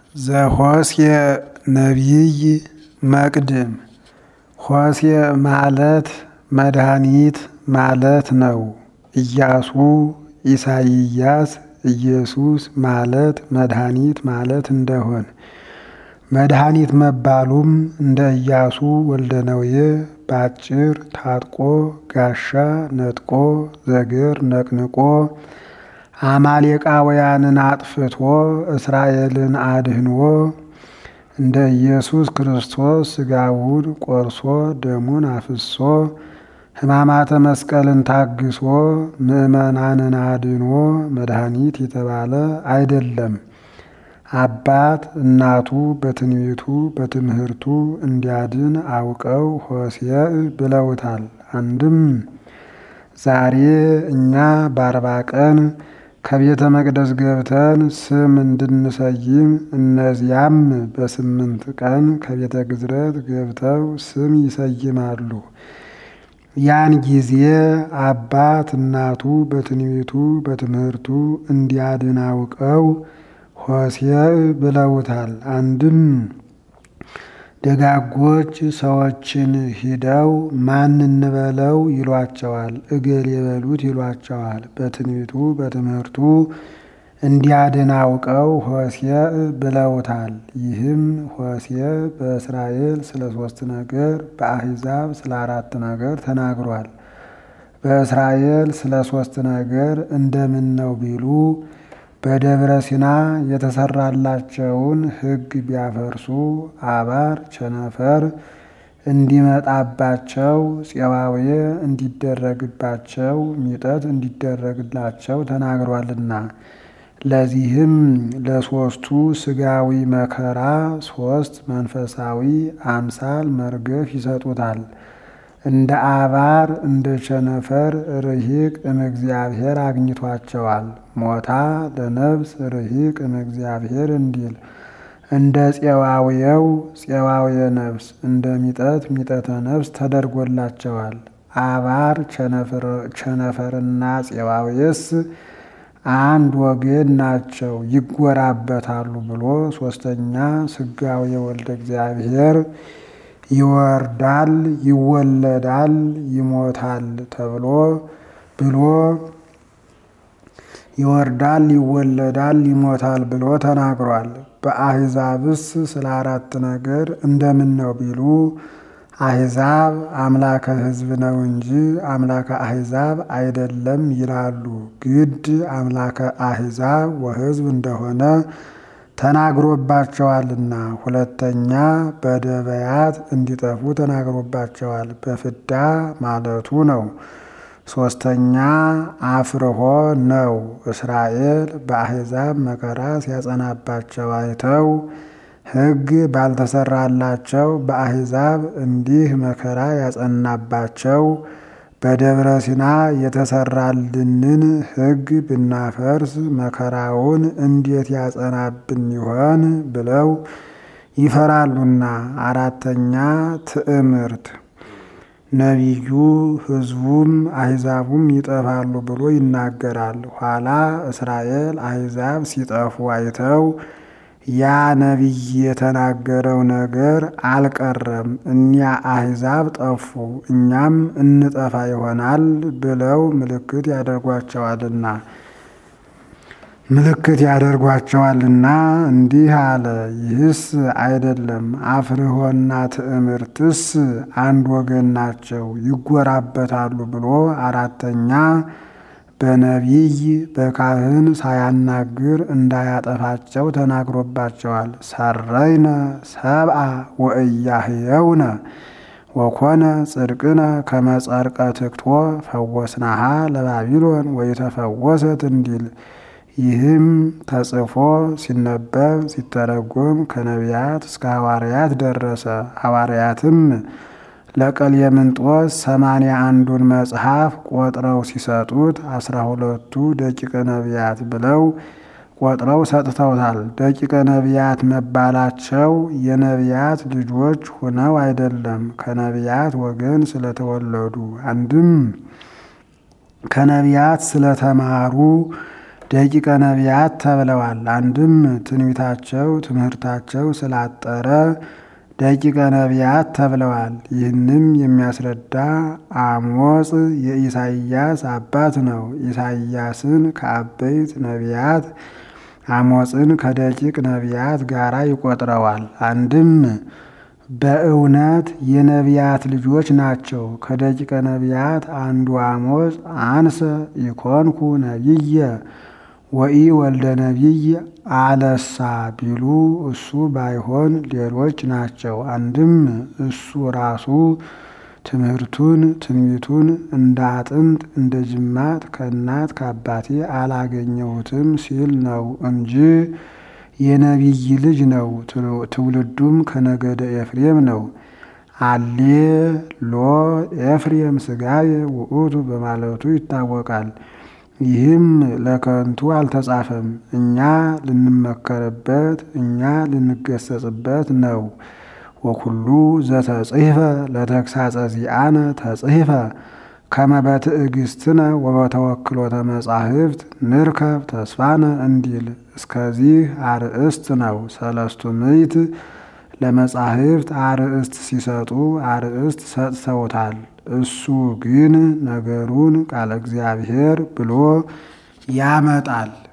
ዘሆስየ ነቢይ መቅድም ሆስየ ማለት መድኃኒት ማለት ነው። ኢያሱ ኢሳይያስ ኢየሱስ ማለት መድኃኒት ማለት እንደሆን መድኃኒት መባሉም እንደ ኢያሱ ወልደ ነዌ ባጭር ታጥቆ ጋሻ ነጥቆ ዘግር ነቅንቆ አማሌቃውያንን አጥፍቶ እስራኤልን አድህንዎ እንደ ኢየሱስ ክርስቶስ ሥጋውን ቆርሶ ደሙን አፍሶ ሕማማተ መስቀልን ታግሶ ምዕመናንን አድኖ መድኃኒት የተባለ አይደለም። አባት እናቱ በትንቢቱ በትምህርቱ እንዲያድን አውቀው ሆሴዕ ብለውታል። አንድም ዛሬ እኛ በአርባ ቀን ከቤተ መቅደስ ገብተን ስም እንድንሰይም እነዚያም በስምንት ቀን ከቤተ ግዝረት ገብተው ስም ይሰይማሉ። ያን ጊዜ አባት እናቱ በትንቢቱ በትምህርቱ እንዲያድን አውቀው ሆሴዕ ብለውታል። አንድም ደጋጎች ሰዎችን ሂደው ማን እንበለው ይሏቸዋል፣ እገሌ በሉት ይሏቸዋል። በትንቢቱ በትምህርቱ እንዲያድን አውቀው ሆሴዕ ብለውታል። ይህም ሆሴዕ በእስራኤል ስለ ሶስት ነገር በአሕዛብ ስለ አራት ነገር ተናግሯል። በእስራኤል ስለ ሶስት ነገር እንደምን ነው ቢሉ በደብረ ሲና የተሰራላቸውን ሕግ ቢያፈርሱ አባር ቸነፈር እንዲመጣባቸው ፄዋዌ እንዲደረግባቸው ሚጠት እንዲደረግላቸው ተናግሯልና ለዚህም ለሶስቱ ስጋዊ መከራ ሶስት መንፈሳዊ አምሳል መርገፍ ይሰጡታል። እንደ አባር እንደ ቸነፈር ርሂቅ እምእግዚአብሔር አግኝቷቸዋል። ሞታ ለነፍስ ርሂቅ እምእግዚአብሔር እንዲል እንደ ፄዋውየው ፄዋውየ ነፍስ እንደ ሚጠት ሚጠተ ነፍስ ተደርጎላቸዋል። አባር ቸነፈርና ፄዋውየስ አንድ ወገን ናቸው፣ ይጎራበታሉ ብሎ ሶስተኛ ስጋዊ ወልደ እግዚአብሔር ይወርዳል፣ ይወለዳል፣ ይሞታል ተብሎ ብሎ ይወርዳል፣ ይወለዳል፣ ይሞታል ብሎ ተናግሯል። በአሕዛብስ ስለ አራት ነገር እንደምን ነው ቢሉ አሕዛብ አምላከ ሕዝብ ነው እንጂ አምላከ አሕዛብ አይደለም ይላሉ። ግድ አምላከ አሕዛብ ወሕዝብ እንደሆነ ተናግሮባቸዋልና። ሁለተኛ በደበያት እንዲጠፉ ተናግሮባቸዋል። በፍዳ ማለቱ ነው። ሶስተኛ አፍርሆ ነው። እስራኤል በአሕዛብ መከራ ሲያጸናባቸው አይተው ሕግ ባልተሰራላቸው በአሕዛብ እንዲህ መከራ ያጸናባቸው በደብረ ሲና የተሰራልንን ሕግ ብናፈርስ መከራውን እንዴት ያጸናብን ይሆን ብለው ይፈራሉና። አራተኛ ትዕምርት ነቢዩ ሕዝቡም አሕዛቡም ይጠፋሉ ብሎ ይናገራል። ኋላ እስራኤል አሕዛብ ሲጠፉ አይተው ያ ነቢይ የተናገረው ነገር አልቀረም፣ እኒያ አሕዛብ ጠፉ፣ እኛም እንጠፋ ይሆናል ብለው ምልክት ያደርጓቸዋልና ምልክት ያደርጓቸዋልና እንዲህ አለ። ይህስ አይደለም፣ አፍርሆና ትዕምርትስ አንድ ወገን ናቸው፣ ይጎራበታሉ ብሎ አራተኛ በነቢይ በካህን ሳያናግር እንዳያጠፋቸው ተናግሮባቸዋል። ሰረይነ ሰብአ ወእያህየውነ ወኮነ ጽድቅነ ከመጸርቀ ትክቶ ፈወስናሃ ለባቢሎን ወይተፈወሰት እንዲል ይህም ተጽፎ ሲነበብ ሲተረጎም ከነቢያት እስከ ሐዋርያት ደረሰ። ሐዋርያትም ለቀሌምንጦስ ሰማንያ አንዱን መጽሐፍ ቆጥረው ሲሰጡት አስራ ሁለቱ ደቂቀ ነቢያት ብለው ቆጥረው ሰጥተውታል። ደቂቀ ነቢያት መባላቸው የነቢያት ልጆች ሆነው አይደለም፣ ከነቢያት ወገን ስለተወለዱ አንድም ከነቢያት ስለተማሩ ደቂቀ ነቢያት ተብለዋል። አንድም ትንቢታቸው ትምህርታቸው ስላጠረ ደቂቀ ነቢያት ተብለዋል። ይህንም የሚያስረዳ አሞጽ የኢሳይያስ አባት ነው። ኢሳይያስን ከአበይት ነቢያት አሞጽን ከደቂቅ ነቢያት ጋራ ይቆጥረዋል። አንድም በእውነት የነቢያት ልጆች ናቸው። ከደቂቀ ነቢያት አንዱ አሞጽ አንሰ ኢኮንኩ ነቢየ ወኢ ወልደ ነቢይ አለሳ ቢሉ እሱ ባይሆን ሌሎች ናቸው። አንድም እሱ ራሱ ትምህርቱን ትንቢቱን እንደ አጥንት እንደ ጅማት ከእናት ከአባቴ አላገኘሁትም ሲል ነው እንጂ የነቢይ ልጅ ነው። ትውልዱም ከነገደ ኤፍሬም ነው። አሌ ሎ ኤፍሬም ስጋዬ ውእቱ በማለቱ ይታወቃል። ይህም ለከንቱ አልተጻፈም፣ እኛ ልንመከርበት እኛ ልንገሰጽበት ነው። ወኩሉ ዘተጽሕፈ ለተግሳጸ ዚአነ ተጽሕፈ ከመ በትዕግስትነ ወበተወክሎተ መጻሕፍት ንርከብ ተስፋነ እንዲል እስከዚህ አርእስት ነው። ሰለስቱ ምዕት ለመጻሕፍት አርእስት ሲሰጡ አርእስት ሰጥተውታል። እሱ ግን ነገሩን ቃለ እግዚአብሔር ብሎ ያመጣል።